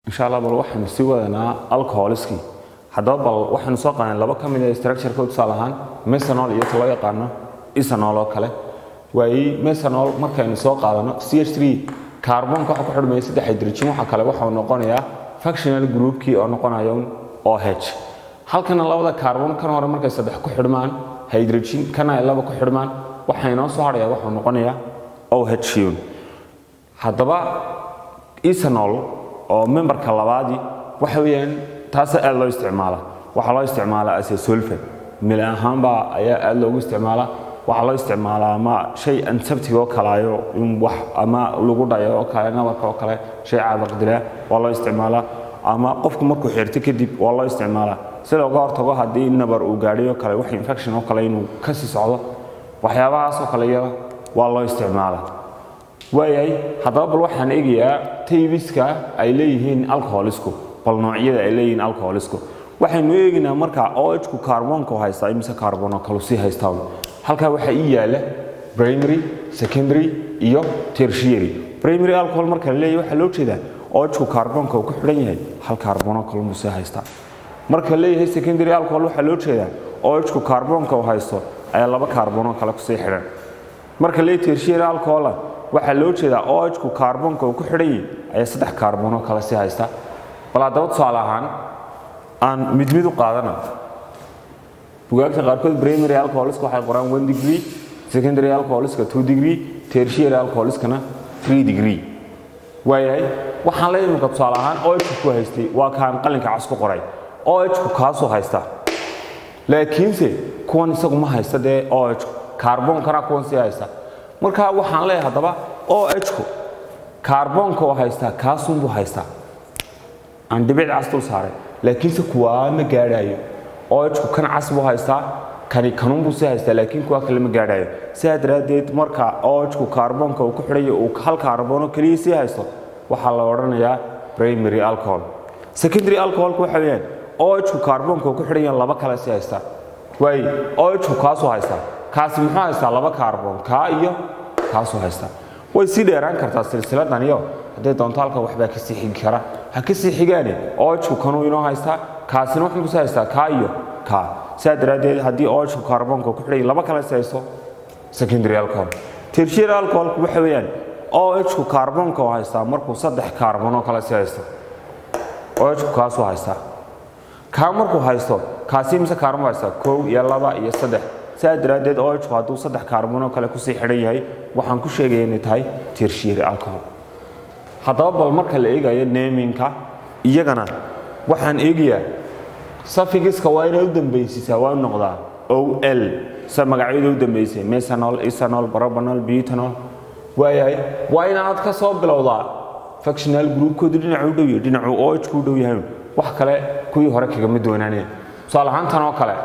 insha allah bal waxaynu sii wadanaa alcoholiskii haddaba bal waxaynu soo qaadnay laba ka mid a structureka tusaale ahaan mesanol iyo ta loo yaqaano isanol oo kale waayi mesanol markaynu soo qaadano ch 3 kaarboonka waxa ku xidhmaya saddex hydrogen waxa kale waxau noqonayaa functional groupkii oo noqonaya oh halkana labada kaarboon kan hore markay saddex ku xidhmaan hydrogen kana ay laba ku xidhmaan waxa inoo soo hadhaya waxuu noqonayaa oh haddaba esanol oo memberka labaadii waxa weeyaan taasa aad loo isticmaala waxaa loo isticmaalaa as a solvent mil ahaanbaa ayaa aad loogu isticmaalaa waxaa loo isticmaalaa ama shay ansabtig oo kalaayo in wax ama lagu dhayo oo kale nabarka oo kale shay caabaqdilaa waa loo isticmaalaa ama qofku markuu xirto kadib waa loo isticmaalaa si looga hortago haddii nabar uu gaadhay oo kale wax infection oo kale inuu kasii socdo waxyaabahaas oo kale iyada waa loo isticmaalaa waayahay haddaba bal waxaan eegayaa taybiska ay leeyihiin alcoholisku bal noocyada ay leeyihiin alcoholisku waxaynu eegaynaa markaa ohku kaarboonka haystaa imise kaarboon oo kalu sii haystaa halkaa waxaa ii yaala primary secondary iyo tertiary primary alcohol marka la leeyahay waxaa loo jeedaa ohku kaarboonka uu ku xidhan yahay hal kaarboon oo kalunbuu sii haystaa marka la leeyahay secondary alcohol waxaa loo jeedaa ohku kaarboonka uu haysto ayaa laba kaarboon oo kale kusii xidhan marka la leeyahay tertiary alcohol waxaa loo jeedaa ohku kaarboonka uu ku xidhan yahay ayaa saddex kaarboon oo kale sii haysta bal haddaba tusaale ahaan aan mid mid u qaadana bugaagta qaarkood primary alcoholiska waxay qoraan one degree secondary alcoholiska two degree tertiary alcoholiskana three degree waayahay waxaan la imika tusaale ahaan ohku ku haystay waa kaan qalinka cas ku qoray ohku kaasuu haysta laakiinse kuwan isagu ma haysta dee ohku kaarboonkana kuwan sii haysta marka waxaan leeyahay haddaba ohku kaarboonka oo haystaa kaasunbuu haystaa aan dhibic cas dul saaray laakiinse kuwaa ma gaadhaayo ohku kan cas buu haystaa kani kanunbuu sii haystaa laakiin kuwa kale ma gaadhaayo sidaa daraaddeed marka ohku kaarboonka uu ku xidhayo uu hal kaarboono keliya sii haysto waxaa la odhanayaa primary alcohol secondary alcoholka waxa weeyaan ohku kaarboonka uu ku xidhan yahay laba kale sii haystaa waaye ohku kaasuu haystaa kaasi muxuu haystaa laba kaarboon kaa iyo kaasuu haystaa way sii dheeraan kartaa silsiladan iyo hadday doonto halka waxbaa ka sii xigi kara ha ka sii xigaane ohku kanuu inoo haystaa kaasina wuxuu kusii haystaa kaa iyo kaa sidaa daraaddeed haddii ohku kaarboonka ku xidhay laba kale sii haysto secondary alcohol tertiary alcoholku waxa weeyaan ohku kaarboonka oo haystaa markuu saddex kaarboon oo kale sii haysto ohku kaasuu haystaa kaa markuu haysto kaasi mise kaarboon haystaa kow iyo laba iyo saddex sidaa daraaddeed ohku hadduu saddex kaarboon oo kale kusii xidhan yahay waxaan ku sheegaya inay tahay tertiary alcohol haddaba bal marka la eegayo neminka iyagana waxaan eegayaa safigiska waa inay u dambaysiisaa waa u noqdaa o l sa magacyada u dambaysay mesanol isanol barobanol butanol waayahay waa inaad ka soo bilowdaa functional groupkoodu dhinacu u dhow yahay dhinacuu ohku u dhow yahay wax kale kuwii hore kagama doonaanaya tusaale ahaan tan oo kale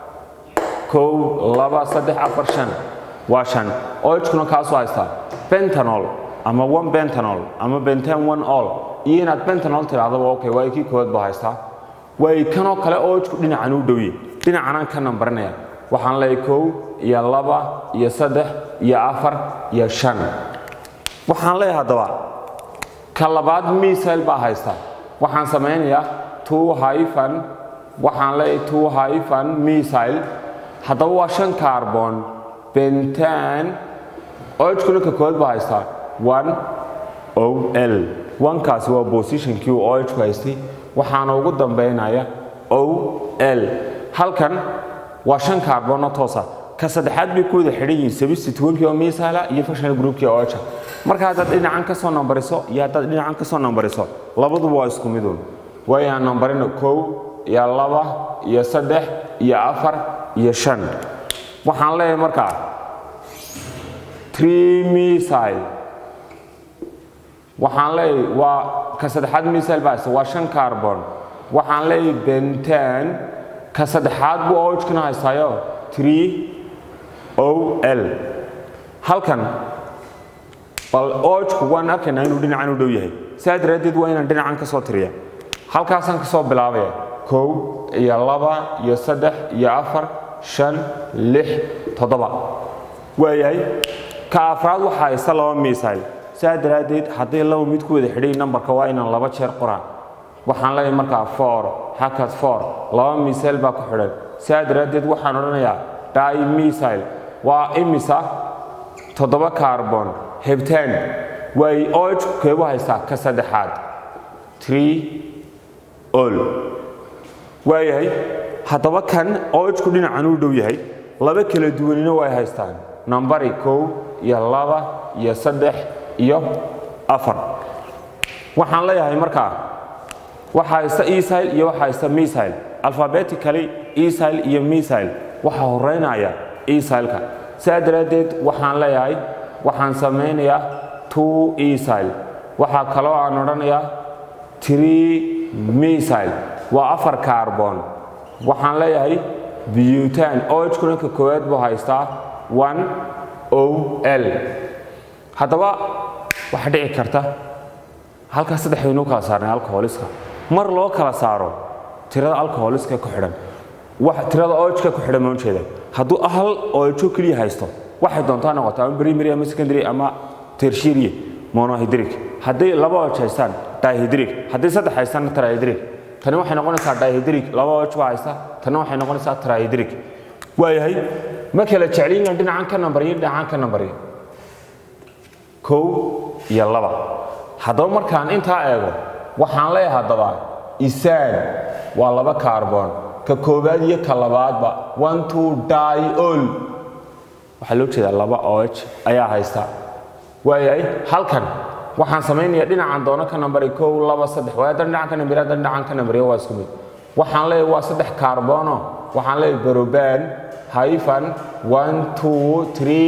kow laba saddex afar shan waa shan ohkuna kaasoo haystaa bentanol ama one bentanol ama benten one all iyo inaad bentanol tidhahdaba okay waa kii koowaad baa haystaa waay kanoo kale ohku dhinacan u dhowye dhinacanaan ka nambarinaya waxaan leeyahay kow iyo laba iyo saddex iyo afar iyo shan waxaan leeyahay haddaba ka labaad misail baa haysta waxaan samaynayaa two hyphan waxaan leeyahay two hyphan misail haddaba waa shan kaarboon bentan ohkuna ka koowaad baa haystaa one o l onekaasi waa positionkii uu ohku haystay waxaana ugu dambaynaya o l halkan waa shan kaarboonno toosa ka saddexaad bay ku wada xidhan yihiin sabistitwankii oo misaala iyo functional groupkii oha marka haddaad dhinacan ka soo nambariso iyo haddaad dhinacan ka soo nambariso labaduba waa isku midun waayaan nambarino kow iyo laba iyo saddex iyo afar iyo shan waxaan leeyahay markaa tree misile waxaan leeyahay waa ka saddexaad misile baa haysta waa shan carbon waxaan leeyahay bentan ka saddexaad buu ohkana haystaayo tree o l halkan bal ohku waan arkaynaa inuu dhinacan u dhow yahay sidaa daraaddeed waa inaan dhinacan ka soo tiriya halkaasaan ka soo bilaabaya kow iyo laba iyo saddex iyo afar shan lix toddoba waayahay ka afraad waxaa haysta laba misile sidaa daraaddeed hadday laba mid ku wada xidhay nambarka waa inaan laba jeer qoraan waxaan leeyahay markaa for hakad for laba misayl baa ku xidhan sidaa daraaddeed waxaan odhanayaa di misayl waa imisa toddoba carbon hebtaan way oj keebu haystaa ka saddexaad tree ol waayahay haddaba kan ojku dhinacan uu dhow yahay laba kala duwanina way haystaan nambari kow iyo laba iyo saddex iyo afar waxaan leeyahay markaa waxaa haysta esil iyo waxaa haysta misil alphabetically esil iyo misil waxaa horeynaya esilka sidaa daraaddeed waxaan leeyahay waxaan samaynayaa two esil waxaa kaloo aan odhanayaa tree misil waa afar carbon waxaan leeyahay butan ojkuna ka koowaad buu haystaa one o l haddaba waxaa dhici karta halkaas saddex baynuu kala saarnay alcoholiska mar loo kala saaro tirada alcoholiska ku xidhan tirada ojka ku xidhan maan jeeda hadduu hal ojo keliya haysto waxay doontaa noqoto ama primary ama secondary ama tertiary monohydric hadday laba oj haystaan dihydric hadday saddex haystaan trihydric tani waxay noqonaysaa dihydric laba oj baa haysta tani waxay noqonaysaa trihydric waayahay ma kala jecliina dhinacan ka nambaryo dhinacan ka nambaryo kow iyo laba haddaba markaan intaa eego waxaan leeyahay haddaba isaan waa laba carbon ka koowaad iyo ka labaadba one two diol waxaa loo jeedaa laba oj ayaa haysta waayahay halkan waxaan samaynayaa dhinacan doono ka nambari kow laba saddex waayo haddana dhinacan ka nambari haddana dhinacan ka nambariyo waa isku mid waxaan leeyahay waa saddex carbono waxaan leeyahay baroban hyphan one two three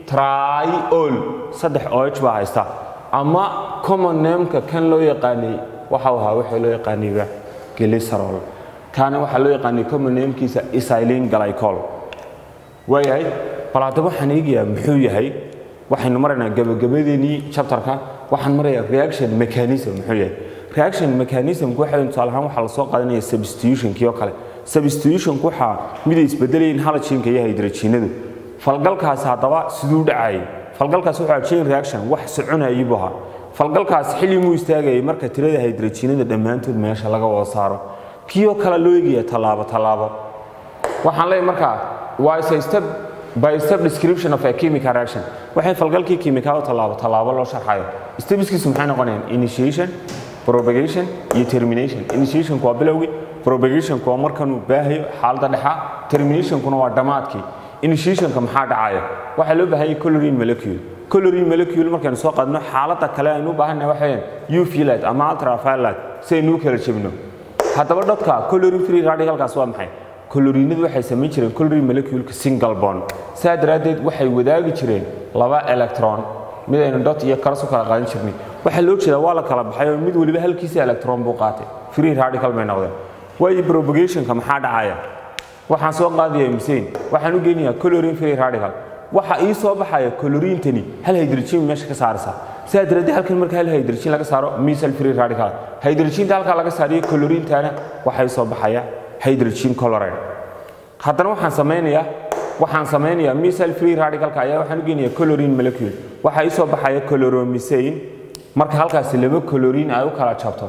triol saddex oj baa haysta ama common nameka kan loo yaqaanay waxau ahaa waxaa loo yaqaanayba glycerol kaana waxaa loo yaqaanay common namekiisa isilin glycol waayahay bal haddaba waxaan eegayaa muxuu yahay waxaynu maraynaa gabagabadeenii chapterka waxaan marayaa reaction mechanism muxuu yahay reaction mechanismku waxa tusaale ahaan waxaa lasoo qaadanaya substitutionkii oo kale substitutionku waxaa miday isbedelayin halogenka iyo hydrogenadu falgalkaasi haddaba siduu dhacayay falgalkaas wuxuu chain reaction wax soconayay buu ahaa falgalkaas xilli muu istaagayay marka tirada hydrogenada dhammaantood meesha laga wada saaro kioo kale loo eegaya tallaabo tallaabo waxaan leeyahay markaa waa is a step by step description of a chemical reaction waxay falgalkii kiimikaada tallaabo tallaabo loo sharxayo stepskiisu maxay noqonayaan initiation propagation iyo termination initiationku waa bilowgii propagationku waa markanuu baahayo xaaladda dhexa terminationkuna waa dhammaadkii initiationka maxaa dhacaya waxaa loo baahanyay colorin molecule colorin molecule markaynu soo qaadno xaaladda kale aynu u baahannahay waxa weeyaan uv light ama ultraviolet si aynu u kala jebino haddaba dadka colorin free radicalkaas waa maxay colorinadu waxay samayn jireen colorin moleculeka single bond saa daraaddeed waxay wadaagi jireen laba electron mid aynu dot iyo karas u kala qaadan jirnay waxaa loo jeedaa waa la kala baxay oo mid waliba halkiisa electron buu qaatay free radical bay noqdeen waayo propagationka maxaa dhacaya waxaan soo qaadaya msane waxaan u geynayaa colorin free radical waxa ii soo baxaya colorintani hal hydrogen meesha ka saaraysa sidaa daraaddeed halkan marka hal hydrogen laga saaro misal free radical hydrogenta halkaa laga saariyo colorintana waxay soo baxaya hydrogen chloride haddana waxaan samaynayaa waxaan samaynayaa misal free radicalka ayaa waxaan u geynayaa colorin molecule waxaa ii soo baxaya coloromethane marka halkaasi laba colorin ay u kala jabto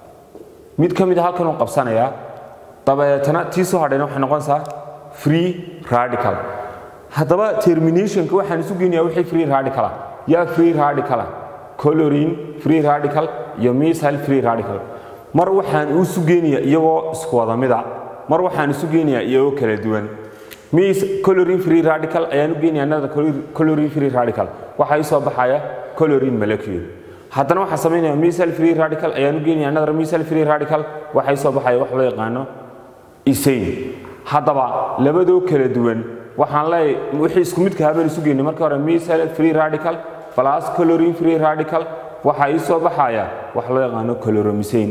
mid ka mid a halkan uu qabsanayaa dabeetana tii soo hadhayna waxay noqonaysaa free radical haddaba terminationka waxaan isu geynayaa wixii free radical ah yaa free radical ah colorin free radical iyo misal free radical mar waxaan u isu geynayaa iyagoo isku wada mida mar waxaan isu geynayaa iyagoo kala duwan mis colorin free radical ayaan u geynayaa another colorin free radical waxaa ii soo baxaya colorin molecule haddana waxaan samaynayaa misal free radical ayaan u geynayaa another misal free radical waxaa ii soo baxaya wax loo yaqaano isane haddaba labadoo kala duwan waxaan leeyahay wixii isku midka habeen isu geynay markii hore misal free radical plus colorin free radical waxaa ii soo baxaya wax loo yaqaano coloromethane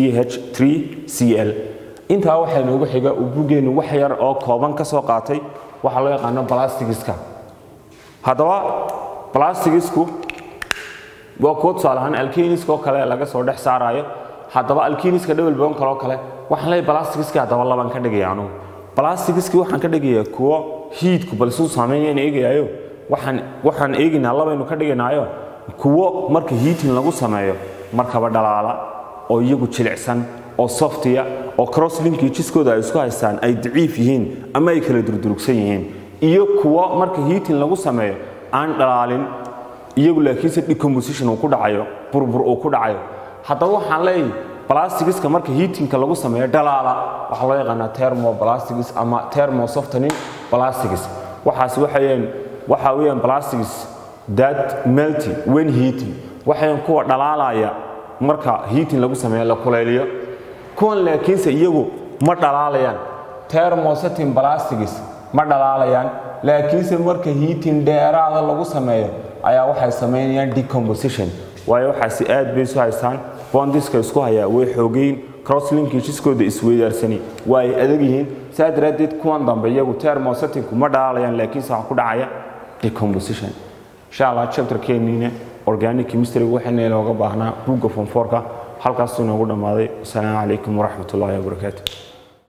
ch3cl intaa waxaa inoogu xiga uu buggeennu wax yar oo kooban ka soo qaatay waxaa loo yaqaano blastigiska haddaba blastigisku waa kuwo tusaale ahaan alkiniska oo kale laga soo dhex saarayo haddaba alkiniska dhowel badan kaloo kale waxaan leeyahay blastigiska haddaba laban ka dhigaya anugu blastigiski waxaan ka dhigayaa kuwo hiidku balsuu saameeyaan eegayaayo waxaan waxaan eegaynaa labaynu ka dhiganaayo kuwo marka hiitin lagu sameeyo markaba dhalaala oo iyagu jilicsan oo softiya oo crosslinkageeskooda ay isku haystaan ay daciif yihiin ama ay kala durdurugsan yihiin iyo kuwo marka heating lagu sameeyo aan dhalaalin iyagu laakiinse decomposition uu ku dhacayo burbur uu ku dhacayo haddaba waxaan leeyahay blastigiska marka heatingka lagu sameeyo dhalaala waxaa loo yaqaanaa thermoblastics ama thermosoftening plastics waxaas waxayeen waxa weeyaan plastics that melty when heating waxayaan kuwa dhalaalaya marka heating lagu sameeyo la kulayliyo kuwan laakiinse iyagu ma dhalaalayaan thermosetting plastics ma dhalaalayaan laakiinse marka heating dheeraada lagu sameeyo ayaa waxay samaynayaan decomposition waayo waxaasi aad bay isu haystaan bondiska isku hayaa way xoogeyn crosslinkageeskooda isweydaarsani waa ay adag yihiin saa daraaddeed kuwan dambe iyagu thermosettingku ma dhalaalayaan laakiinse waxaa ku dhacaya decomposition insha allah chapterkeeniina organic chemistry waxayna inooga baahnaa buugga fonfoorka halkaasuu inoogu dhammaaday wasalaamu calaykum waraxmat ullahi wabarakaatu